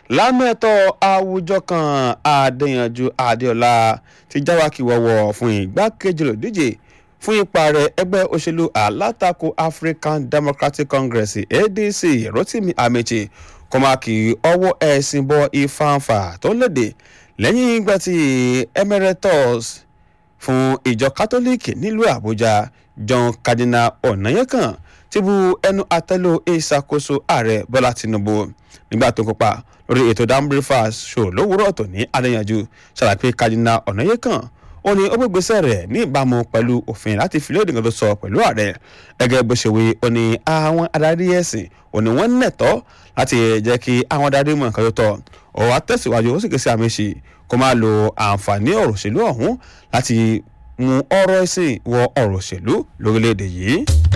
lámẹ́tọ̀ àwùjọ kan adéyanjú adéọlá ti jáwákì wọ̀wọ̀ fún ìgbákejì olùdíje fún ipa rẹ̀ ẹgbẹ́ òṣèlú alátakò african democratic congress adc rotimi amechi kọ́mákì ọwọ́ ẹ̀sìn bọ ìfàǹfà tó léde lẹ́yìn ìgbà tí emeritus fún ìjọ kátólíìkì nílùú àbújá john cardinal ọ̀nàyẹ́kàn ti bu ẹnu àtẹ́lù ìṣàkóso ààrẹ bọ́lá tinubu nígbà tó kópa lórí ètò dam breakfast show lówùúrọ̀ tòní adéyanjú ṣàlàyé cardinal ọ̀nàyẹ́kàn ó ní ó gbégbèsè rẹ̀ ní ìbámu pẹ̀lú òfin láti fi lóde nǹkan tó sọ pẹ̀lú ààrẹ gẹ́gẹ́ bó ṣe wí ó ní àwọn adarí ẹ̀sìn ó ní wọ́n nẹ̀tọ́ láti jẹ́ kí àwọn adarí mọ̀ nǹkan tó tọ́ ó wá tẹ̀síwájú ó sì ké sí àmì ṣe kó máa lo àǹfààní ọ̀rọ̀ òṣèlú ọ̀hún láti mú ọ̀rọ̀ ẹ̀sìn wọ ọ̀rọ̀ òṣèlú lórílẹ̀‐èdè yìí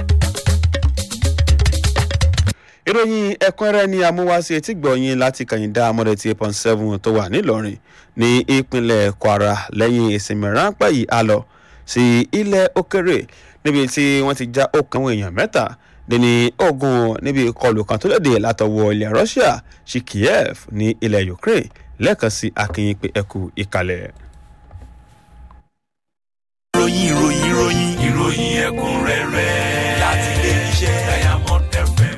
ìròyìn ẹ̀kúnrẹ́rẹ́ ni amúwáṣe etí gbọ̀nyìn láti kàyíndá amọ̀dé tí eight point seven tó wà nílọrin ní ìpínlẹ̀ kwara lẹ́yìn ìsinmi ráńpẹ́ yìí a lọ sí ilẹ̀ òkèrè níbi tí wọ́n ti já okùn àwọn èèyàn mẹ́ta dẹni ogun níbi ìkọlù kan tó léde látọwọ́ ilẹ̀ russia sí kiev ní ilẹ̀ ukraine lẹ́ẹ̀kan sí akínyìn pé ẹkú ìkàlẹ̀. ìròyìn ìròyìn ìròyìn ìròyìn ẹ̀kúnrẹ́rẹ́ láti ilé iṣẹ́ diamond fm.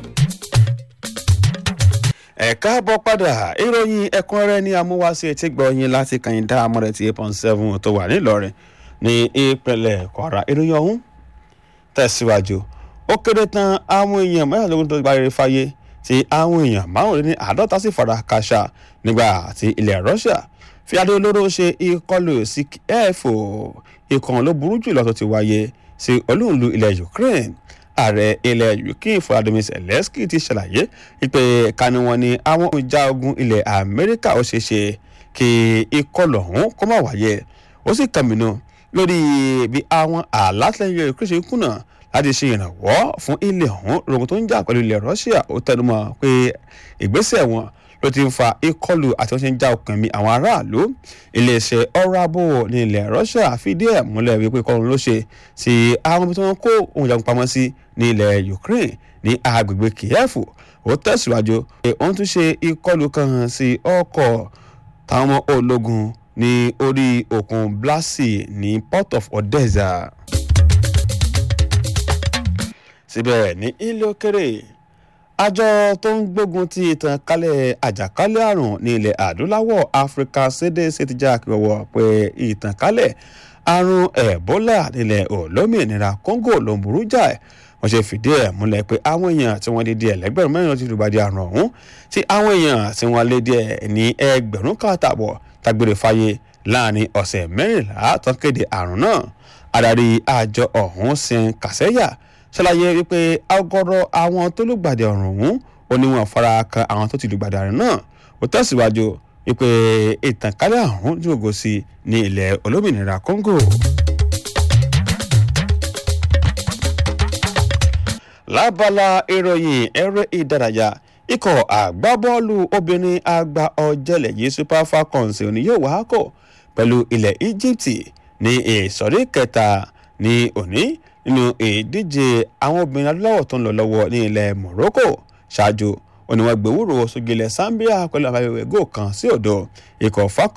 ẹ káàbọ̀ padà ìròyìn ẹ̀kúnrẹ́rẹ́ ní amúwáṣe tí gbọ̀nyìn láti kàyíndá amọ̀rẹ́ tí eight point seven tó wà nílọrin ní ìpínlẹ̀ kwara ìròyìn ọ̀hún tẹ̀síwájú ó kéré tán àwọn èèyàn mẹ́rìnlélógún tó gbáre fáyé tí àwọn èèyàn márùnún ní àádọ́ta sì fara kàṣà nígbà tí ilẹ̀ russia fi adé olóró ṣe ìkọlù sí kiev ìkànnì ló burú jùlọ tó ti wáyé sí olúùlú ilẹ̀ ukraine ààrẹ ilẹ̀ ukraine vladimir zelensky ti ṣàlàyé pé kani wọn ni àwọn ìjà ogun ilẹ̀ amẹ́ríkà ó ṣeé ṣe kí ìkọlù ọ̀hún kó má wáyé ó sì kàmínú lórí bí àwọn àlàtìlẹyìn ukraine ṣe kùnà láti ṣe ìrànwọ́ fún ilẹ̀ ọ̀hún rogun tó ń jà pẹ̀lú ilẹ̀ russia ó tẹnumọ́ pé ìgbésẹ̀ wọn ló ti ń fa ìkọlù àti wọ́n ṣe ń já ọkàn mi àwọn aráàlú iléeṣẹ́ ọ̀rọ̀ ààbò ní ilẹ̀ russia fìdí ẹ̀ múlẹ̀ wípé ìkọlù ló ṣe sí àwọn ibi tí wọ́n kó ohun ìjagun pamọ́ sí ní ilẹ̀ ukraine ní agbègbè kiev ó tẹ̀síwájú pé wọ́n tún ṣe ìkọlù kan sí ọkọ̀ táwọn ọmọ ológun ní orí òkun blasi ní port of odessa síbẹ̀ ní ilé òkèrè àjọ tó ń gbógun ti ìtànkálẹ̀ àjàkálẹ̀ àrùn ní ilẹ̀ adúláwọ̀ áfíríkà cdc ti já àkíwọ̀wọ̀ pé ìtànkálẹ̀ àrùn ebola nílẹ̀ olómìnira congo ló ń burú jáì wọ́n ṣe fìdí ẹ̀ múlẹ̀ pé àwọn èèyàn tí wọ́n lé díẹ̀ lẹ́gbẹ̀rún mẹ́rin ti lùgbàdì àrùn ọ̀hún tí àwọn èèyàn tí wọ́n lé díẹ̀ ní ẹgbẹ̀rún kan àtààbọ̀ tágbére fáyé láàrin ọ̀sẹ̀ mẹ́rìnlá tán kéde àrùn náà adarí àjọ ọ̀hún sin kàsẹ́yà ṣàlàyé wípé ọgọrọ àwọn tó lùgbàdì ọ̀rùn ọ̀hún ó ní wọn fara kan àwọn tó ti lùgbàdì àrùn náà ó tẹ̀síwájú wípé ìtànkálẹ̀ àrùn jòkó sí ní ilẹ̀ olómìnira congo. lábala ìròyìn eré ìdárayá ikọ̀ àgbábọ́ọ̀lù obìnrin àgbà ọ̀jẹ̀lẹ̀ yìí super falcons òní yóò wá kọ̀ pẹ̀lú ilẹ̀ egypt ní ìsọ̀rí kẹta ní òní nínú ìdíje àwọn obìnrin adúláwọ̀ tó ń lọ lọ́wọ́ ní ilẹ̀ morocco ṣáájú òní wọn gbẹ̀wúrò sógilẹ̀ zambia pẹ̀lú àbáyọ̀wẹ̀ gò kan sí òdo ikọ̀ falcons